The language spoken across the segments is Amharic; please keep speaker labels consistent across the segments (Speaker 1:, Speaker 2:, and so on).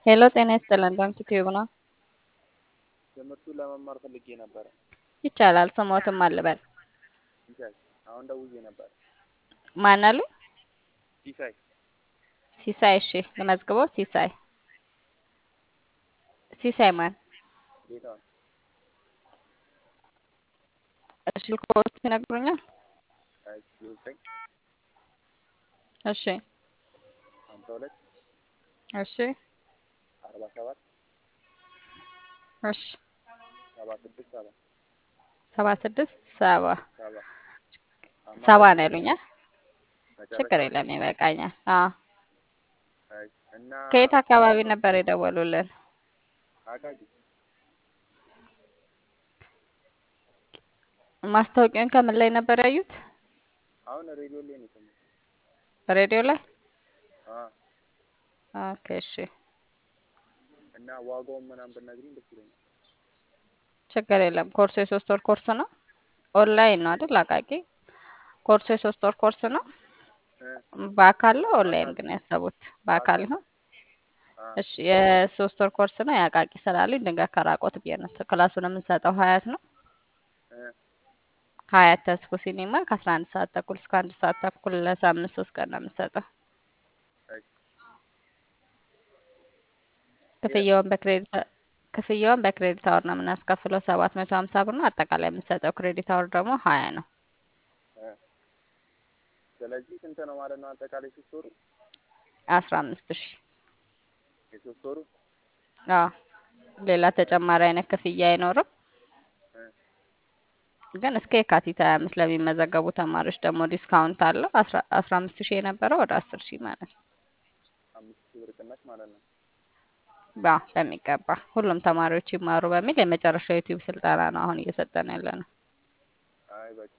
Speaker 1: ሄሎ ጤና ይስጥልን ባንክ ቲዩብ ነው።
Speaker 2: ትምህርቱን ለመማር ፈልጌ ነበረ።
Speaker 1: ይቻላል። ስሞትም አልበል
Speaker 2: ሲሳይ አሁን ደውዬ ነበር።
Speaker 1: ማን አሉ?
Speaker 2: ሲሳይ
Speaker 1: ሲሳይ። እሺ ልመዝግበው። ሲሳይ ሲሳይ ማን?
Speaker 2: ጌታውን
Speaker 1: እሺ ልኮት ይነግሩኛል።
Speaker 2: ዘጠኝ
Speaker 1: እሺ
Speaker 2: ሀምሳ ሁለት
Speaker 1: እሺ
Speaker 2: አርባ ሰባት
Speaker 1: እሺ
Speaker 2: ሰባ ስድስት ሰባ
Speaker 1: ሰባ ስድስት ሰባ
Speaker 2: ሰባ
Speaker 1: ሰባ ነው ያሉኛል።
Speaker 2: መጨረሻ
Speaker 1: ችግር የለም ይበቃኛል። አዎ
Speaker 2: አይ፣ እና
Speaker 1: ከየት አካባቢ ነበር የደወሉልን?
Speaker 2: አቃቂ
Speaker 1: ማስታወቂያን ከምን ላይ ነበር ያዩት?
Speaker 2: አሁን ሬዲዮ ላይ ነው የሰማሁት።
Speaker 1: ሬዲዮ ላይ።
Speaker 2: አ
Speaker 1: ኦኬ እሺ
Speaker 2: እና ዋጋውን ምናምን ብትነግሪኝ ደስ ይለኛል።
Speaker 1: ችግር የለም። ኮርሱ የሶስት ወር ኮርስ ነው። ኦንላይን ነው አይደል? አቃቂ ኮርሱ የሶስት ወር ኮርስ ነው።
Speaker 2: እ
Speaker 1: በአካል ነው ኦንላይን ግን ያሰቡት? በአካል ነው።
Speaker 2: አ
Speaker 1: እሺ የሶስት ወር ኮርስ ነው። የአቃቂ ስላሉኝ ድንገት ከራቆት ብዬ ነው። ክላሱን የምንሰጠው ሀያት ነው።
Speaker 2: እ
Speaker 1: ሀያት ተስፎ ሲኒማ ከአስራ አንድ ሰዓት ተኩል እስከ አንድ ሰዓት ተኩል ለሳምንት ሶስት ቀን ነው የምንሰጠው።
Speaker 2: አይ
Speaker 1: ክፍያውን በክሬዲት ክፍያውን በክሬዲት አወር ነው የምናስከፍለው ሰባት መቶ ሀምሳ ብር ነው። አጠቃላይ የምንሰጠው ክሬዲት አወር ደግሞ ሀያ ነው።
Speaker 2: እ ስለዚህ ስንት ነው ማለት ነው አጠቃላይ ሶስት ወሩ?
Speaker 1: አስራ አምስት ሺህ
Speaker 2: የሶስት ወሩ
Speaker 1: አዎ ሌላ ተጨማሪ አይነት ክፍያ አይኖርም።
Speaker 2: እ
Speaker 1: ግን እስከ የካቲት ሀያ አምስት ለሚመዘገቡ ተማሪዎች ደግሞ ዲስካውንት አለው። አስራ አስራ አምስት ሺህ የነበረው ወደ አስር ሺህ ማለት ነው።
Speaker 2: አምስት ሺህ ብር ቅናሽ ማለት ነው።
Speaker 1: ባ በሚገባ ሁሉም ተማሪዎች ይማሩ በሚል የመጨረሻው ዩቲዩብ ስልጠና ነው አሁን እየሰጠን ያለ ነው።
Speaker 2: አይ በቃ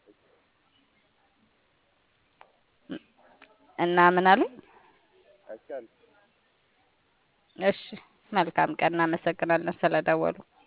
Speaker 1: እና ምን አሉኝ?
Speaker 2: አይቻልም።
Speaker 1: እሺ መልካም ቀን። እናመሰግናለን ስለደወሉ።